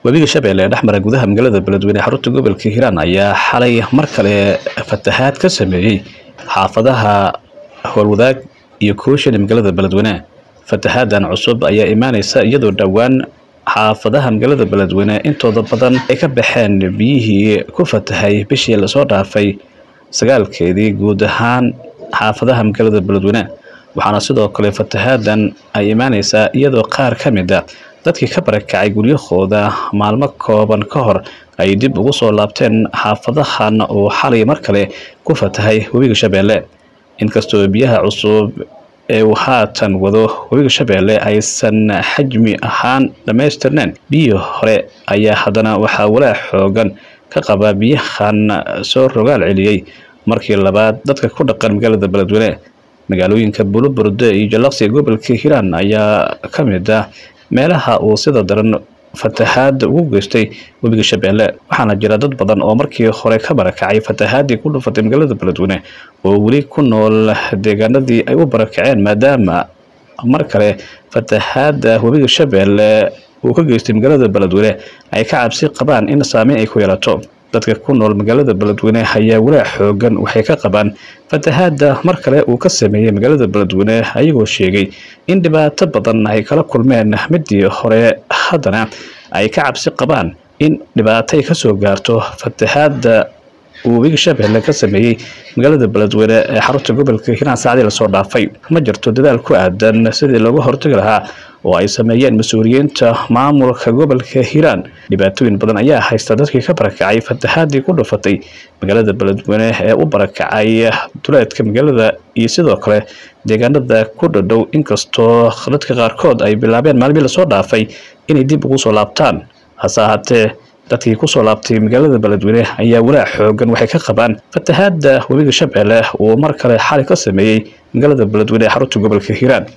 webiga shabeelle ee dhexmara gudaha magaalada beledweyne ee xarunta gobolka hiiraan ayaa xalay mar kale fatahaad ka sameeyey xaafadaha howlwadaag iyo kooshan ee magaalada beledweyne fatahaadan cusub ayaa imaaneysa iyadoo dhowaan xaafadaha magaalada beledweyne intooda badan ay ka baxeen biyihii ku fatahay bishii lasoo dhaafay sagaalkeedii guud ahaan xaafadaha magaalada beledweyne waxaana sidoo kale fatahaadan ay imaaneysaa iyadoo qaar ka mid a dadkii ka barakacay guryahooda maalmo kooban ka hor ay dib ugu soo laabteen xaafadahan uu xalay mar kale ku fatahay webiga shabeelle inkastoo biyaha cusub ee uu haatan wado webiga shabeelle aysan xajmi ahaan dhammaystirneen biyii hore ayaa haddana waxaa walaac xoogan ka qaba biyahan soo rogaal celiyey markii labaad dadka ku dhaqan magaalada beledweyne magaalooyinka buluburde iyo jallaqsi gobolka hiiraan ayaa ka mid ah meelaha uu sida daran fatahaada ugu geystay webiga shabeelle waxaana jira dad badan oo markii hore ka barakacay fatahaadii ku dhufatay magaalada beledweyne oo weli ku nool deegaanadii ay u barakaceen maadaama mar kale fatahaada webiga shabeelle uu ka geystay magaalada beledweyne ay ka cabsi qabaan in saameyn ay ku yeelato dadka ku nool magaalada beledweyne ayaa walaac xoogan waxay ka qabaan fatahaada mar kale uu ka sameeyey magaalada beledweyne ayagoo sheegay in dhibaato badan ay kala kulmeen midii hore haddana ay ka cabsi qabaan in dhibaato ay kasoo gaarto fatahaada uu webiga shabeelle ka sameeyey magaalada beledweyne ee xarunta gobolka hiiraan saacdii lasoo dhaafay ma jirto dadaal ku aadan sidii looga hortagi lahaa oo ay sameeyeen mas-uuliyiinta maamulka gobolka hiiraan dhibaatooyin badan ayaa haysta dadkii ka barakacay fatahaadii ku dhufatay magaalada beledweyne ee u barakacay duleedka magaalada iyo sidoo kale deegaanada ku dhadhow inkastoo dadka qaarkood ay bilaabeen maalmii lasoo dhaafay inay dib ugu soo laabtaan hase ahaatee dadkii kusoo laabtay magaalada beledweyne ayaa walaac xoogan waxay ka qabaan fatahaada webiga shabeelle uu mar kale xali ka sameeyey magaalada beledweyne ee xarunta gobolka hiiraan